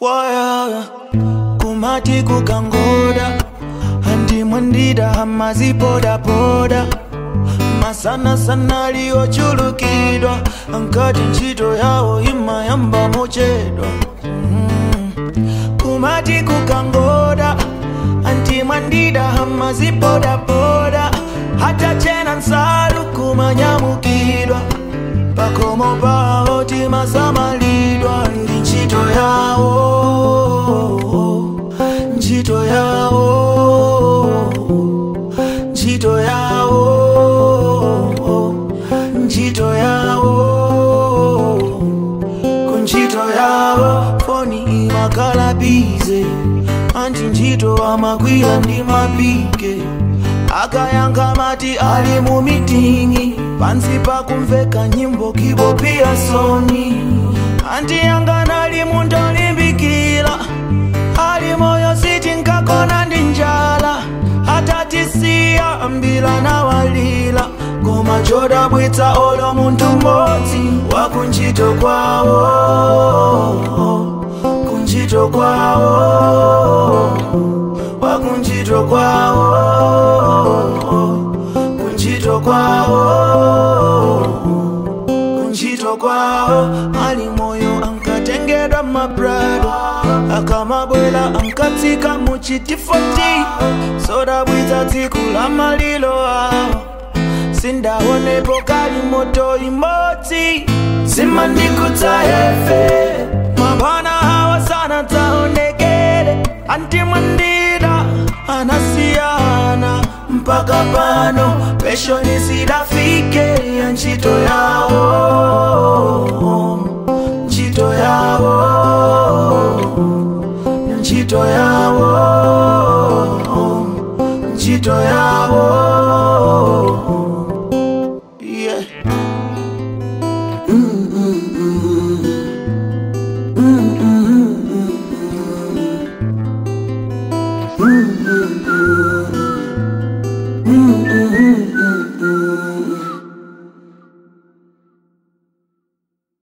waya kumati kukangoda andimwendida hamazipodapoda masana sana liyochulukidwa ankati ntchito yawo imayamba mochedwa mm. kumati kukangoda antimwandida hamazipodapoda hata chena nsalu kumanyamukidwa pakomo pawo timasamalidwa ndi ntchito yawo ntchito yawo ntchito yawo ntchito yawo kuntchito yawo foni imakhala bize anti ntchito amakwira ndi mapike akayankha mati ali mu mitingi pansi pakumveka nyimbo kibopia soni anti yanga ali munthu olimbikira ali moyo sitinkakona ndi njala atatisiya ambila nawalila koma chodabwitsa olo munthu mmodzi wakuntchito kwawo kuntchito kwawo wakuntchito kwawo kuntchito kwawo kuntchito kwawo ali moyo ankatengedwa mabrado akamabwela ankatsika muchitifoti sodabwitsa tsiku la malilo awo sindaonepo kali moto imodzi simandikutsa hefe mabwana hawa sana taonekele antimwandida anasiyana mpaka pano peshoni sidafike ya ntchito yawo ntchito yawo ntchito yawo ntchito yawo